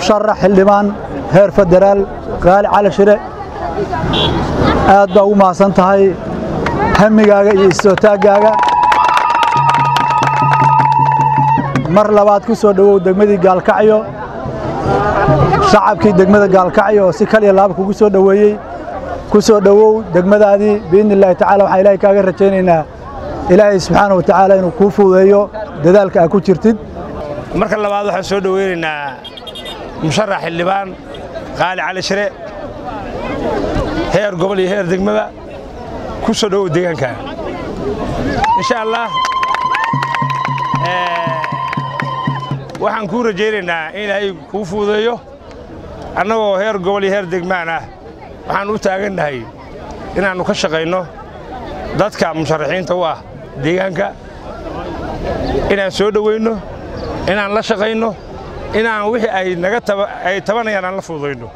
musharax xildhibaan heer federaal qaali cali shire aad baa ugu mahadsan tahay hamigaaga iyo istootaagaaga mar labaad ku soo dhowow degmadii gaalkacyo shacabkii degmada gaalkacyo oo si kaliya laaba kugu soo dhoweeyey ku soo dhowow degmadaadii biidni illaahi tacala waxaan ilaahay kaaga rajaynaynaa ilaahay subxaana wa tacaala inuu kuu fuudeeyo dadaalka aad ku jirtid marka labaad waxaan soo dhoweynaynaa musharax xildhibaan qaali cali shire heer gobol iyo heer degmada ku soo dhowow deegaanka insha allah waxaan kuu rajaynaynaa in ilaahay kuu fuudeeyo annagoo heer gobol iyo heer degmaan ah waxaan u taagannahay inaannu ka shaqayno dadka musharaxiinta u ah deegaanka inaan soo dhoweynno inaan la shaqayno inaan wixii ay naga ay tabanayaan aan la fududayno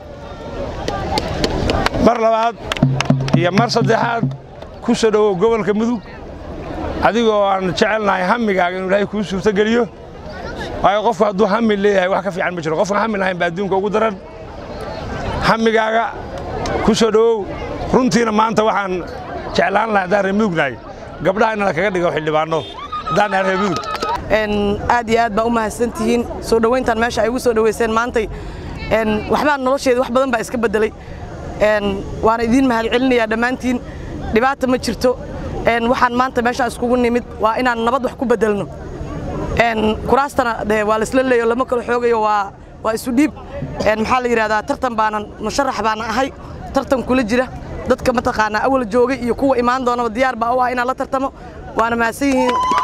mar labaad iyo mar saddexaad ku soo dhowow gobolka mudug adigoo aan jecelnahay hammigaaga inuu ilaahay kuu suurtogeliyo waayo qofku hadduu hammi leeyahay wax ka fiican ma jiro qofkan hammi lahayn baa adduunka ugu daran hammigaaga ku soo dhowow runtiina maanta waxaan jeclaan lahay haddaan reer mudugnahay gabdhaha in la kaga dhigo xildhibaanno haddaan nahay reer mudug aad iyo aad baa u mahadsantihiin soo dhowayntan meesha ay ugu soo dhowayseen maantay waxbaa nolosheeda wax badan baa iska beddelay waana idiin mahadcelinayaa dhammaantiin dhibaata ma jirto waxaan maanta meeshaan iskugu nimid waa inaan nabad wax ku beddelno kuraastana de waa laisla leeyo lama kala xoogayo waa waa isu dhiib maxaa la yidhahdaa tartan baanan musharax baana ahay tartan kula jira dadka mataqaanaa awal joogay iyo kuwa imaan doonaba diyaar baa u ah inaan la tartamo waana mahadsan yihiin